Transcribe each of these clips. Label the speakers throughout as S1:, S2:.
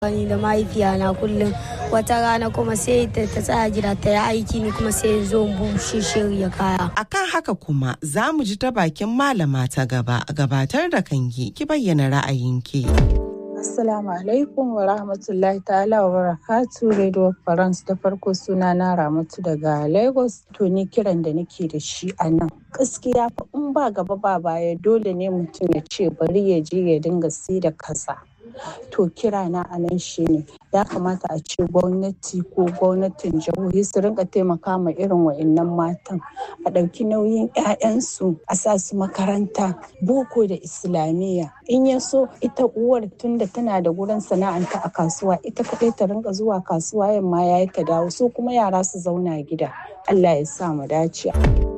S1: Ni da mahaifiyana kullum wata rana kuma sai ta tsaya gida ta yi aiki ni kuma sai zo bushe shirya kaya.
S2: Akan haka kuma za mu ji ta bakin malama ta gaba gabatar da kanki ki bayyana ra'ayinki.
S3: Assalamu alaikum wa rahmatullahi ta'ala wa barakatu Radio France da farko suna na Ramatu daga Lagos to ni kiran da nake da shi a nan. Gaskiya fa in ba gaba ba baya dole ne mutum ya ce bari ya je ya dinga sai da kasa. To kira na a nan shi ne ya kamata a ce gwamnati ko gwamnatin jihohi su rinka taimaka ma irin wa'annan matan a ɗauki nauyin 'ya'yansu a sa su makaranta boko da islamiyya in ya so ita uwar tunda tana da gurin sana'anta a kasuwa ita kaɗai ta rinka zuwa kasuwa yamma ya ta dawo su kuma yara su zauna gida Allah ya sa mu dace.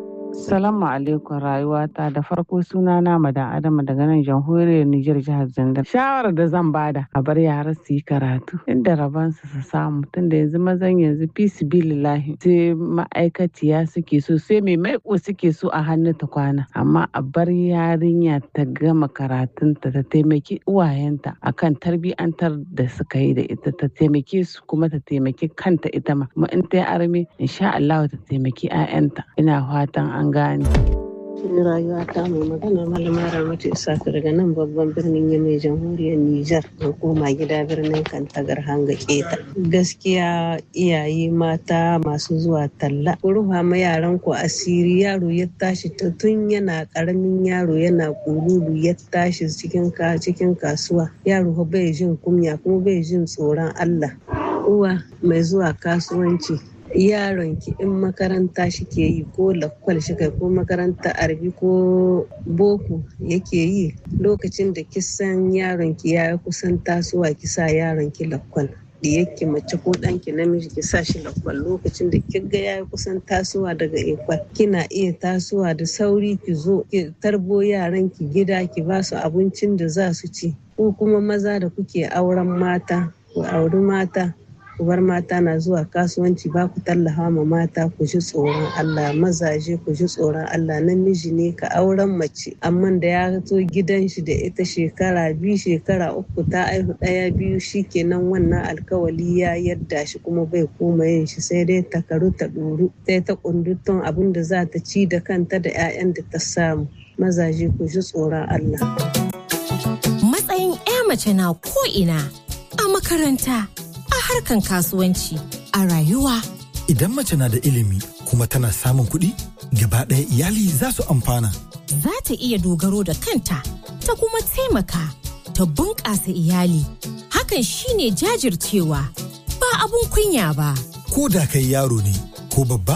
S4: Salamu alaikum rayuwata da farko suna na madan Adama daga nan jamhuriyar Nijar jihar Zandar. Shawarar da zan bada a bar yara su yi karatu inda rabansu su samu tunda yanzu mazan yanzu fisi bilillahi sai ma'aikaciya suke so sai mai maiko suke so a hannu ta kwana amma a bar yarinya ta gama karatunta ta taimaki uwayenta akan tarbiyantar da suka yi da ita ta taimake su kuma ta taimaki kanta ita ma kuma in ta yi arme insha Allah ta taimaki 'ya'yanta ina fatan an gane.
S5: cikin rayuwa ta mai magana malama ramatu isaka daga nan babban birnin yamai jamhuriyar nijar an koma gida birnin kantagar hanga keta gaskiya iyaye mata masu zuwa talla ku rufa ma yaran ku asiri yaro ya tashi tun yana karamin yaro yana kululu ya tashi cikin cikin kasuwa yaro bai jin kunya kuma bai jin tsoron allah uwa mai zuwa kasuwanci yaron ki in makaranta shi ke yi ko lakwal shi kai ko makaranta arbi ko boko yake yi lokacin da kisan yaron ki ya kusan tasowa ki sa yaron ki lakwal diyakki mace ko ɗanki namiji ki sa shi lakwal lokacin da kiga ya kusan tasowa daga ekwal kina iya tasowa da sauri ki zo ki tarbo yaran ki gida ki ba su abincin da za su ci ko kuma maza da kuke auren mata ku auri mata ku bar mata na zuwa kasuwanci ba ku tallafa ma mata ku ji tsoron Allah mazaje ku ji tsoron Allah namiji ne ka auren mace amma da ya zo gidan shi da ita shekara biyu shekara uku ta aihu ɗaya biyu shikenan wannan alkawali ya yadda shi kuma bai koma yin shi sai dai ta karu ta ɗoru sai ta kundutun abin da za ta ci da kanta da 'ya'yan da ta samu mazaje ku ji tsoron Allah.
S6: Matsayin 'ya mace na ko ina a makaranta a harkan kasuwanci a rayuwa.
S7: Idan mace na da ilimi kuma tana samun kuɗi, gaba ɗaya iyali za su amfana.
S6: Za ta iya dogaro da kanta, ta kuma taimaka, ta bunƙasa iyali. Hakan shine jajircewa, ba abun kunya ba.
S7: Ko da kai yaro ne ko babba,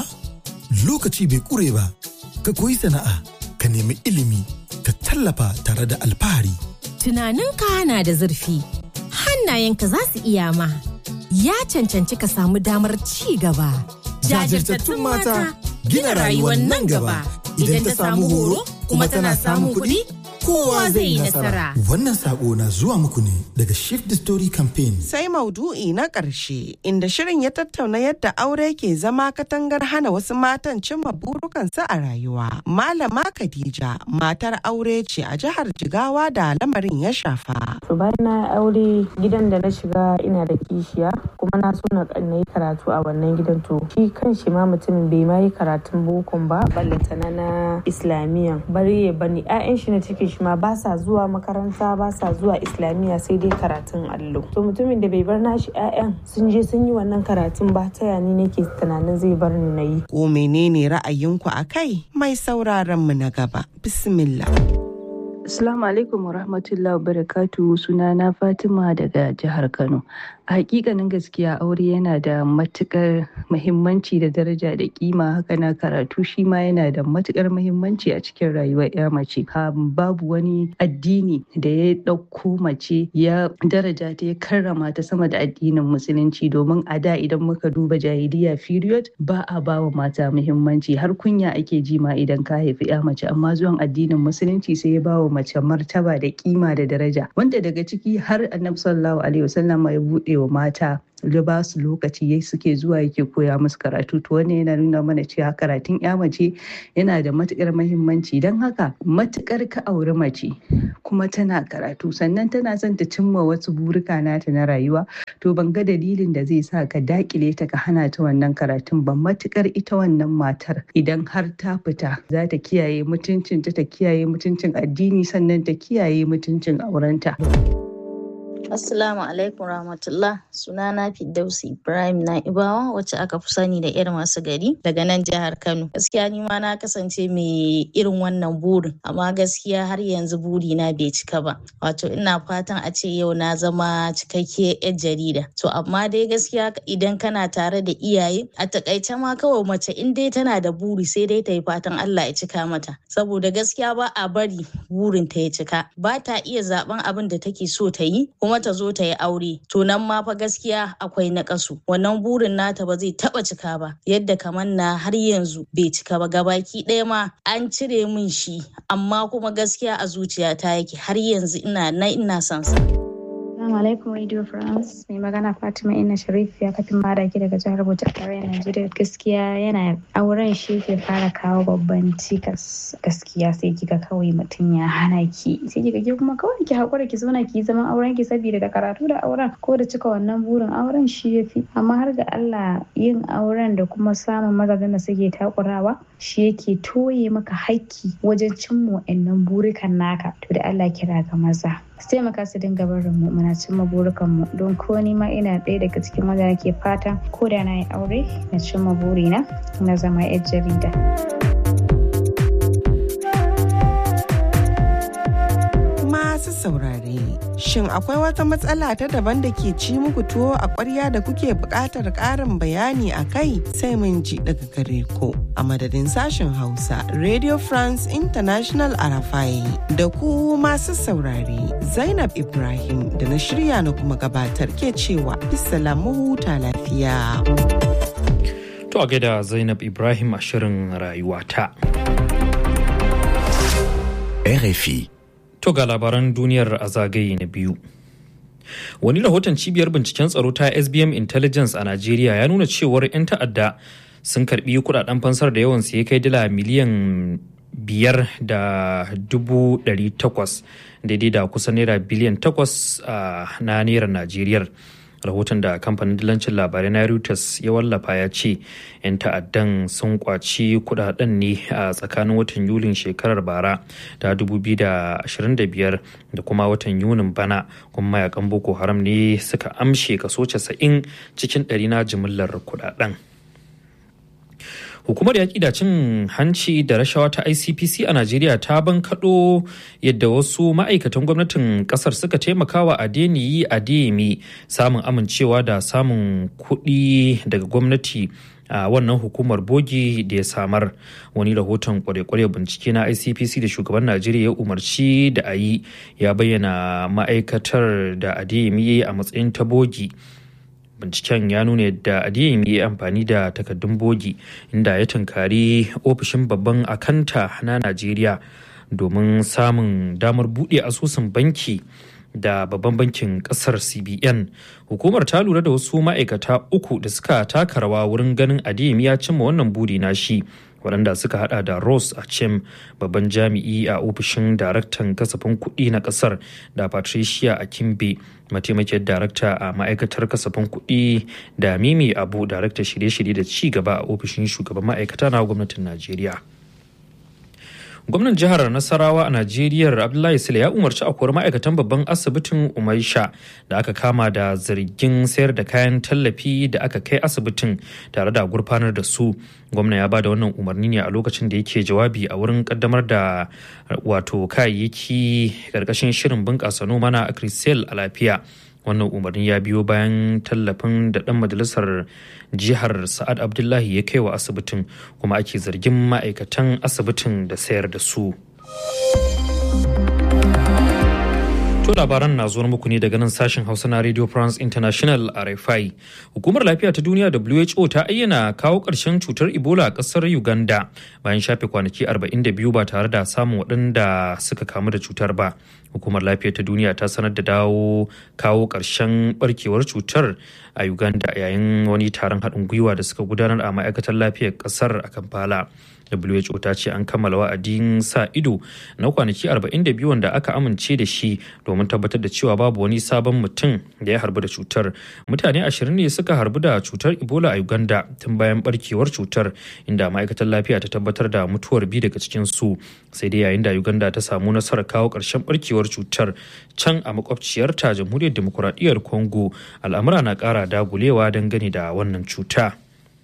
S7: lokaci bai ƙure ba, ka koyi sana'a, ka nemi ilimi, ka tallafa tare da alfahari.
S6: Tunaninka na da zurfi, hannayenka za su iya ma. ya cancanci ka samu damar ci gaba.
S7: Jajirtattun mata gina rayuwar nan gaba idan ta samu horo kuma tana samun kuɗi kowa zai yi nasara. Wannan sako na zuwa muku ne daga Shift the Story Campaign.
S2: Sai maudu'i na ƙarshe inda shirin ya tattauna yadda aure ke zama katangar hana wasu matan cimma burukansu a rayuwa. Malama Khadija matar aure ce a jihar Jigawa da lamarin ya shafa.
S8: To bayan na aure gidan da na shiga ina da kishiya kuma na so na yi karatu a wannan gidan to shi kan shi ma mutumin bai ma yi karatun bokon ba ballantana na islamiyya bari ya bani 'ya'yan shi na cikin shi ma ba sa zuwa makaranta ba sa zuwa islamiyya sai dai karatun allo to mutumin da bai bar nashi 'ya'yan sun je sun yi wannan karatun ba ta yani nake tunanin zai bar ni na yi
S2: ko menene ra'ayinku a kai mai sauraron mu na gaba bismillah
S9: Assalamu alaikum wa rahmatullahi wa barakatu sunana Fatima daga jihar Kano. A hakikanin gaskiya aure yana da matukar muhimmanci da daraja da kima haka na karatu shi ma yana da matukar muhimmanci a cikin rayuwar ya mace. Babu wani addini da ya ɗauko mace ya daraja ta ya karrama ta sama da addinin musulunci domin a da idan muka duba jahiliya period ba a ba wa mata muhimmanci har kunya ake ji ma idan ka haifi ya mace amma zuwan addinin musulunci sai ya ba wa mace martaba da kima da daraja wanda daga ciki har annabi sallallahu alaihi wasallam ya bude wa mata ya ba su lokaci yayi suke zuwa yake koya musu karatu to wannan yana nuna mana cewa karatun ya mace yana da matukar mahimmanci don haka matukar ka auri mace kuma tana karatu sannan tana son ta cimma wasu burika nata na rayuwa to ban ga dalilin da zai sa ka dakile ta ka hana ta wannan karatun ba matukar ita wannan matar idan har ta fita za ta kiyaye mutuncinta ta kiyaye mutuncin addini sannan ta kiyaye mutuncin aurenta.
S10: Assalamu alaikum rahmatullah sunana Firdausi Ibrahim Na'ibawa wacce aka fi sani da irin masu gari daga nan jihar Kano. Gaskiya ni ma na kasance mai irin wannan burin amma gaskiya har yanzu buri na bai cika ba. Wato ina fatan a ce yau na zama cikakke yar jarida. To amma dai gaskiya idan kana tare da iyaye a takaice ma kawai mace in dai tana da buri sai dai ta yi fatan Allah ya cika mata. Saboda gaskiya ba a bari burin ta ya cika. Ba ta iya zaben abin da take so ta yi kuma ta zo ta yi aure to nan ma fa gaskiya akwai naƙasu wannan burin nata ba zai taba cika ba yadda kamar na har yanzu bai cika ba gabaki ɗaya ma an cire min shi amma kuma gaskiya a zuciyata yake har yanzu ina na ina son sa
S11: Assalamu alaikum Radio France. Mai magana Fatima Inna Sharif ya kafin madaki daga jihar Bauchi a tarayyar Najeriya. Gaskiya yana auren shi ke fara kawo babban cikas. Gaskiya sai kika kawai mutum ya hana ki. Sai kika ke kuma kawai ki haƙura ki zauna ki zaman auren ki saboda da karatu da auren ko da cika wannan burin auren shi ya fi. Amma har ga Allah yin auren da kuma samun mazajen da suke takurawa shi yake toye maka haƙƙi wajen cimma wa'annan burikan naka. To da Allah kira ga maza. su taimaka su dinga barin mu muna cimma burukan mu don ko ni ma ina ɗaya daga cikin wanda nake fatan ko da na yi aure na cimma burina na zama yar jarida.
S2: Masu saurare, shin akwai wata matsala ta daban da ke ci muku tuwo a ƙwarya da kuke buƙatar ƙarin bayani a kai sai mun ji daga gare ku. A madadin sashen Hausa, Radio France International Arafai da ku masu saurare, Zainab Ibrahim da na shirya na kuma gabatar ke cewa mu huta lafiya.
S12: To a gaida Zainab Ibrahim a shirin rayuwata.
S13: RFI
S12: To ga labaran duniyar a zagaye na biyu. Wani rahoton cibiyar binciken tsaro ta SBM Intelligence a Najeriya ya nuna cewar 'yan ta'adda sun karbi kudaden fansar da yawan ya kai dala miliyan biyar da dubu ɗari takwas daidai da kusan naira biliyan takwas na naira Najeriya. rahoton da kamfanin dilancin labarai na reuters ya wallafa ya ce 'yan ta'addan sun kwaci kudaden ne a tsakanin watan yulin shekarar bara ta 2025 da kuma watan yunin bana kuma mayakan boko haram ne suka amshe kaso 90 cikin ɗari na jimillar kudaden hukumar yaƙi da cin hanci da rashawa ta icpc a najeriya ta bankaɗo yadda wasu ma'aikatan gwamnatin ƙasar suka taimaka wa adeniyi adeyemi samun amincewa da samun kuɗi daga gwamnati a wannan hukumar bogi da ya samar wani rahoton kware-kware bincike na icpc da shugaban najeriya ya umarci da a yi ya bayyana ma'aikatar da adeyemi ya yi a matsayin ta bogi binciken ya nuna yadda adiyim ya yi amfani da takaddun bogi inda ya tunkari ofishin babban akanta na najeriya domin samun damar buɗe asusun banki da babban bankin kasar cbn hukumar ta lura da wasu ma'aikata uku da suka taka rawa wurin ganin adiyim ya cimma wannan buri na shi waɗanda suka hada da Rose Achem babban jami'i a ofishin daraktan kasafin kuɗi na ƙasar da Patricia Akimbe mataimakiyar darakta a ma'aikatar kasafin kuɗi da Mimi Abu darakta shirye-shirye da ci gaba a ofishin shugaban ma'aikata na gwamnatin Najeriya. gwamnan jihar nasarawa a najeriya abdullahi sule ya umarci a kori ma'aikatan babban asibitin umaisha da aka kama da zargin sayar da kayan tallafi da aka kai asibitin tare da gurfanar da su gwamna ya ba da wannan umarni ne a lokacin da yake jawabi a wurin kaddamar da wato kayayyaki karkashin shirin bunƙasa noma na akrisel a lafiya wannan umarni ya biyo bayan tallafin da dan majalisar jihar sa'ad abdullahi ya kai wa asibitin kuma ake zargin ma'aikatan asibitin da sayar da su To labaran na zuwa muku ne daga nan sashen Hausa na Radio France International RFI. Hukumar lafiya ta duniya WHO ta ayyana kawo ƙarshen cutar Ebola a ƙasar Uganda bayan shafe kwanaki 42 ba tare da samun waɗanda suka kamu da cutar ba. hukumar lafiya ta duniya ta sanar da dawo kawo ƙarshen barkewar cutar a uganda yayin wani taron haɗin gwiwa da suka gudanar a ma'aikatar lafiyar ƙasar a kampala who ta ce an kammala wa'adin sa ido na kwanaki 42 wanda aka amince da shi domin tabbatar da cewa babu wani sabon mutum da ya harbu da cutar mutane 20 ne suka harbu da cutar ebola a uganda tun bayan barkewar cutar inda ma'aikatar lafiya ta tabbatar da mutuwar biyu daga cikin su sai dai yayin da uganda ta samu nasarar kawo ƙarshen barkewar cutar can a makwabciyarta jamhuriyar demokuraɗiyyar congo al'amura na ƙara dagulewa dangane da wannan cuta.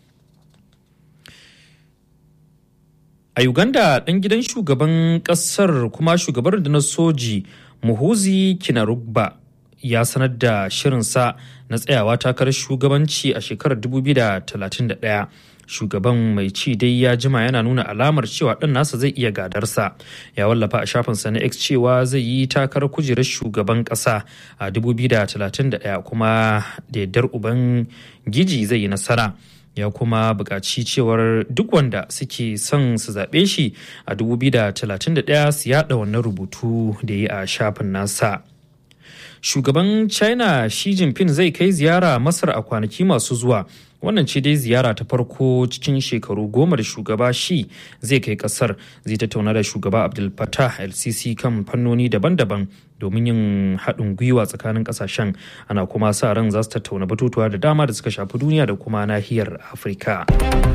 S12: A Uganda ɗan gidan shugaban ƙasar kuma shugaban rundunar soji Muhuzi Kinarugba ya sanar da shirinsa na tsayawa takarar shugabanci a shekarar 2031. Shugaban mai ci dai ya jima yana nuna alamar cewa ɗan nasa zai iya gadarsa. Ya wallafa a shafinsa na X cewa zai yi takarar kujerar shugaban ƙasa a 2031 kuma da yardar uban giji zai yi nasara. ya kuma buƙaci cewar duk wanda suke son su zaɓe shi a 2031 su yaɗa wannan rubutu da yi a shafin nasa. Shugaban China Xi Jinping zai kai ziyara Masar a kwanaki masu zuwa. Wannan ce dai ziyara ta farko cikin shekaru goma da shugaba shi zai kai kasar zai tattauna da shugaba Abdul Fattah LCC kan fannoni daban-daban domin yin haɗin gwiwa tsakanin ƙasashen ana kuma sa ran za su tattauna batutuwa da dama da suka shafi duniya da kuma nahiyar Afirka.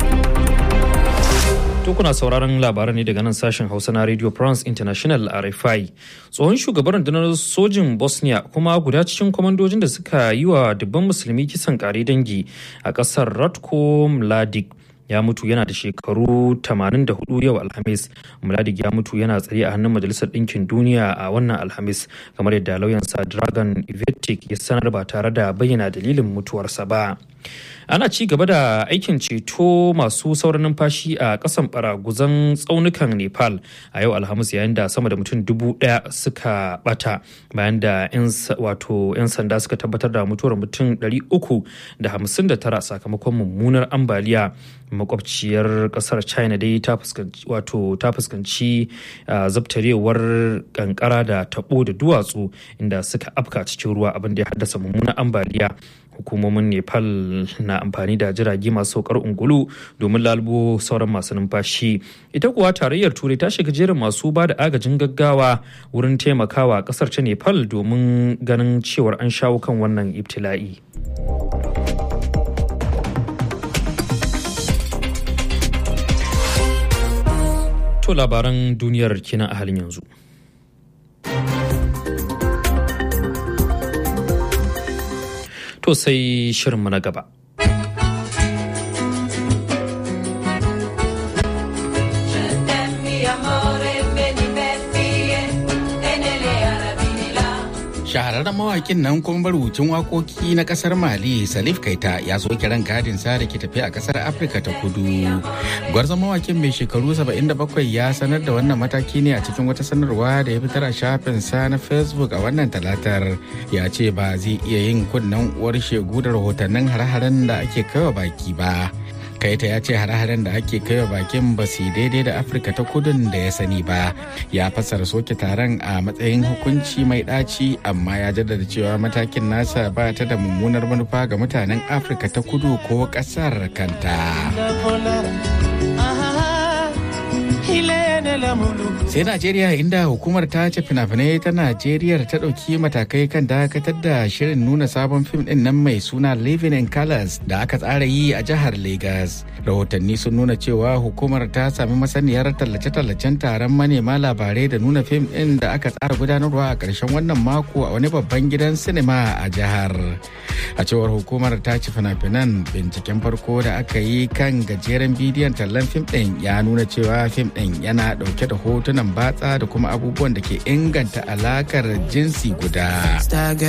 S12: To kuna sauraron labaran ne daga nan sashen Hausa na Radio France International RFI. Tsohon shugaban rundunar sojin Bosnia kuma guda cikin kwamandojin da suka yi wa dubban musulmi kisan kare dangi a ƙasar Ratko Mladic ya mutu yana da shekaru 84 yau alhamis muladik ya mutu yana tsare a hannun majalisar ɗinkin duniya a wannan alhamis kamar yadda lauyansa dragon ivetic ya sanar ba tare da bayyana dalilin mutuwarsa ba ana ci gaba da aikin ceto masu sauran numfashi a kasan baraguzan tsaunukan nepal a yau alhamis yayin da sama da mutum dubu daya suka bata bayan da 'yan sanda suka tabbatar da mutuwar mutum 359 sakamakon mummunar ambaliya makwabciyar kasar china dai ta fuskanci wato ta fuskanci zabtarewar kankara da tabo da duwatsu inda suka afka cikin ruwa abin da ya haddasa mummunar ambaliya hukumomin nepal na amfani da jirage masu saukar ungulu domin lalubo sauran masu numfashi ita kuwa tarayyar turai ta shiga jerin masu ba da agajin gaggawa wurin taimakawa kasar ta nepal domin ganin cewar an shawo kan wannan ibtila'i to labaran duniyar kenan a halin yanzu to sai shirinmu na gaba.
S13: shahararren mawakin nan kuma marubucin wakoki na kasar mali salif kaita ya zo kiran gadin sa da ke tafi a kasar afirka ta kudu gwarzon mawakin mai shekaru 77 ya sanar da wannan mataki ne a cikin wata sanarwa da ya fitar a shafin sa na facebook a wannan talatar ya ce ba zai iya yin kunnen uwar shegu da rahotannin hare-haren da ake kaiwa baki ba kaita ya ce hare-haren da ake kaiwa bakin ba su daidai da afirka ta kudun da ya sani ba ya fassara soke taron a matsayin hukunci mai ɗaci amma ya jaddada cewa matakin nasa ba ta da mummunar manufa ga mutanen afirka ta kudu ko ƙasar kanta sai najeriya inda hukumar ta ce fina-finai ta najeriya ta ɗauki matakai kan dakatar da shirin nuna sabon fim ɗin nan mai suna living in colors da aka tsara yi a jihar lagos rahotanni sun nuna cewa hukumar ta sami masaniyar tallace-tallacen taron manema labarai da nuna fim ɗin da aka tsara gudanarwa a ƙarshen wannan mako a wani babban gidan sinima a jihar a cewar hukumar ta ci fina-finan binciken farko da aka yi kan gajeren bidiyon tallan fim ɗin ya nuna cewa fim ɗin yana ɗauke da hotunan batsa da kuma abubuwan da ke inganta alakar jinsi guda.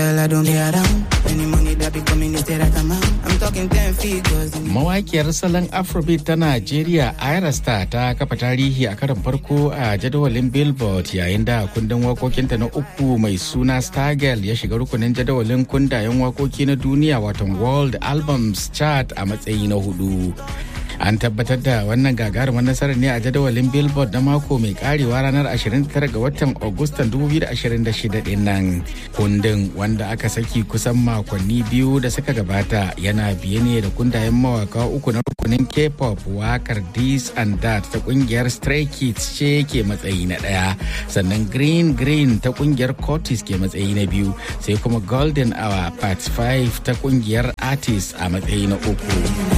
S13: Mawakiyar salon Afrobeat ta Najeriya Ira Star ta kafa tarihi a karon farko a jadawalin Billboard yayin da kundin wakokinta na uku mai suna Stargirl ya shiga rukunin jadawalin kundayen wakoki na duniya watan World Albums Chart a matsayi na hudu. An tabbatar da wannan gagarumar nasarar ne a jadawalin Billboard na mako mai karewa ranar 29 ga watan Agustan 2026 din nan. Kundin wanda aka saki kusan makonni biyu da suka gabata yana biye ne da kundayen mawaka uku na rukunin K-pop wakar This and That ta kungiyar Stray Kids ce ke matsayi na ɗaya. Sannan Green Green ta kungiyar Curtis ke matsayi na biyu sai kuma Golden Hour Part 5 ta kungiyar Artist a matsayi na uku.